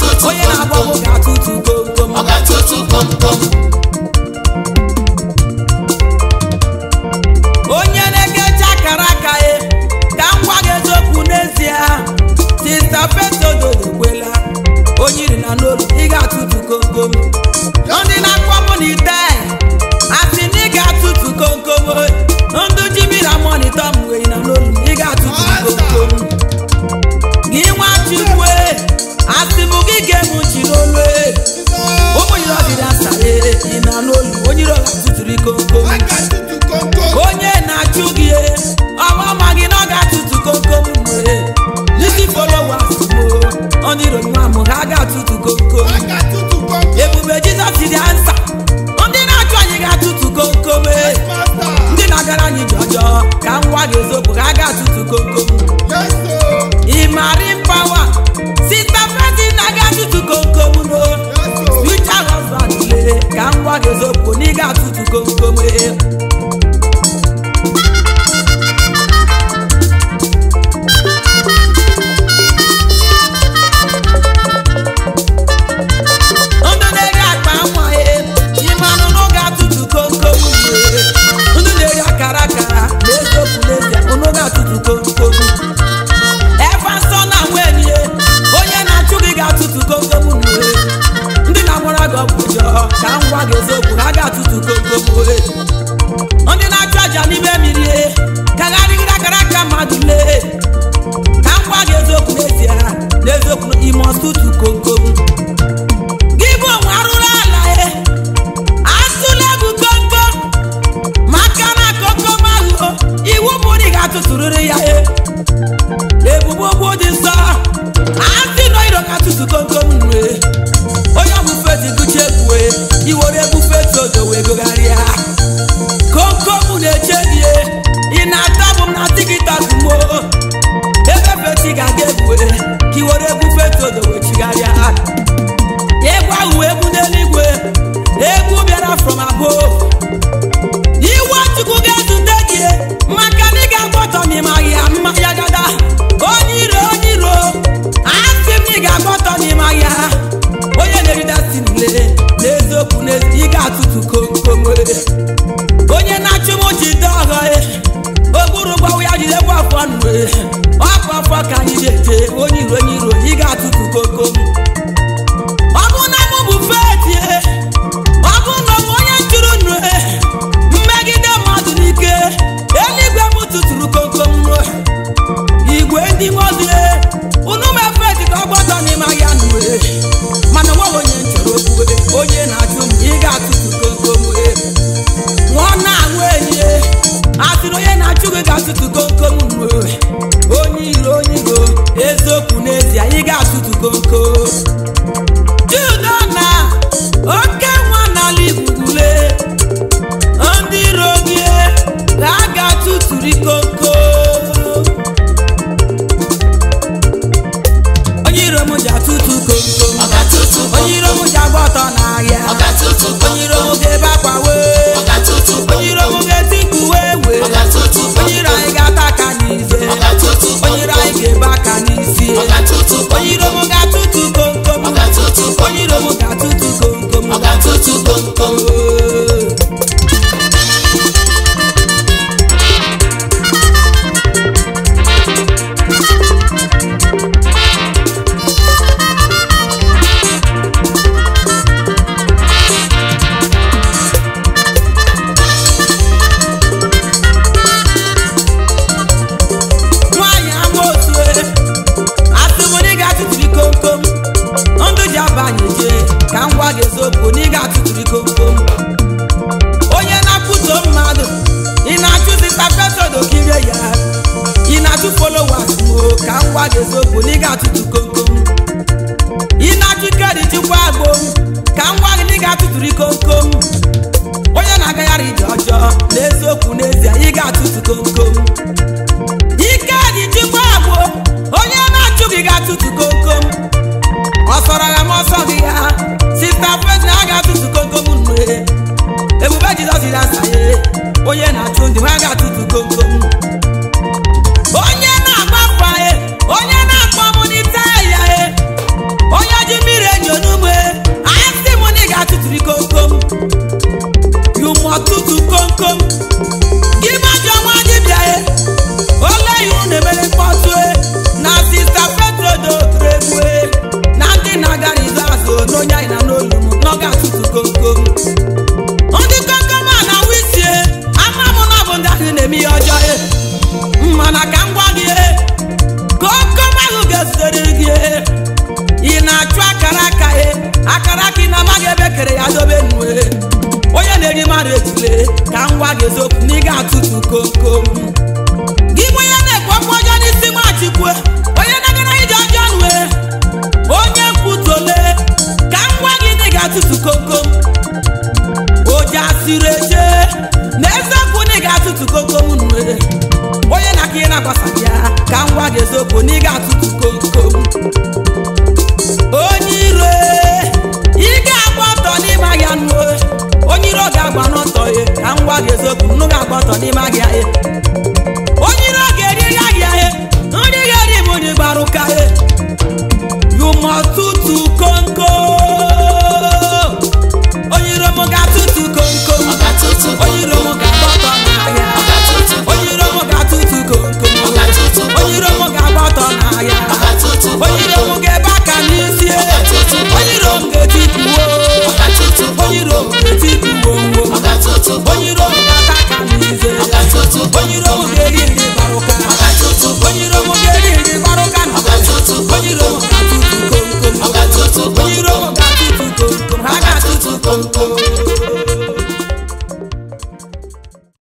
ga-atụtụ onye na-agba komkom ọgwụ ga-atụtụ komkom ọ ga-atụtụ komkom onye na-ekechi akara aka ya ka m gwa gị eziokwu n'ezie sista fetodo ekwela onye iri na n'olu ị ga-atụtụ komkom ndị na-akpọ mụ na ite asị na ị ga-atụtụ komkom ndụ ji mmiri amonitọ m wee na n'olu ị ga-atụtụ komkom gị nwa chukwu asị m gị ga-emu chi n'olu ụmụ yiri ọdịda nsa ị na n'olu onye iro ga-atụtụrụ komkom ọ ga-atụtụ komkom onye na-achụ gị ọma ma gị na ọ ga-atụtụ komkom nwere ndị followers mo onye iro nwa m ha ga-atụtụ komkom ọ ga-atụtụ komkom ebube jizọs dị ansa ndị na-achụ anyị ga-atụtụ komkom masta ndị na-agara anyị ji ọjọọ ka m gwa gị eziokwu ha ga-atụtụ komkom yeso ịmari mpawa sita fredi na ga-atụtụ komkom no yeso future husband le ka m gwa gị eziokwu na ị ga-atụtụ komkom ndụ na-eri akpa nwa ya ịmanụ na ọ ga-atụtụ komkom ihe ndụ na-eri akara akara na eziokwu n'ezie ụnụ ga-atụtụ komkom ebe nsọ na nwunye onye na-achụ gị ga-atụtụ komkom nwe ndị na-agwara gị ọgwụ ọjọọ ka m gwa gị eziokwu ha ga-atụtụ komkom nwe ndị na-achụ aja n'ime mmiri ka ha rịgide akara aka mmadụ lee ka m gwa gị eziokwu n'ezie n'eziokwu ime ọtụtụ komkom gị bụ onwe arụrụ ala e atụla egwu komkom maka na komkom ahụ iwu bụ na ị ga-atụtụrịrị ya e ebubo okwu dị nsọ asị na iro ga-atụtụ komkom nwe onye ọbụfe ji gụcha egwue iwere egbufe todo wee gogharịa komkom na-eche gị e. ị na-ata bụ m na tiktok mo ebe feti ga-aga egwue ka iwere egbufe todo wee chigharịa ga-atụtụ komkom oji asịrị eje n'eziokwu na ị ga-atụtụ komkom nwere onye na aka ị na-agbasaghị ya ka ngwa gị eziokwu na ị ga-atụtụ komkom onye iro ị ga-agba ọtọ n'ime ahịa nụ onye iro ga-agba n'ọtọ ya ka ngwa gị eziokwu nnu ga-agba ọtọ n'ime ahịa ya onye iro ga-eri ya ahịa ya nri ga-eri bụ onye gbara ụka ya you must tutu konko onye iro m ga-atụtụ konko onye iro m ga-agba ọtọ n'ahịa onye iro m ga-atụtụ konko onye iro m ga-agba ọtọ n'ahịa onye iro m ga-ebe aka n'isi onye iro m ga-etipụwo onye iro m ga-etipụwo nwo onye iro m ga-ata aka n'ize onye iro m ga-eri nri gbarụka onye iro m ga-eri nri gbarụka na onye iro m ga-atụtụ komkom onye iro m ga-atụtụ komkom ha ga-atụtụ komkom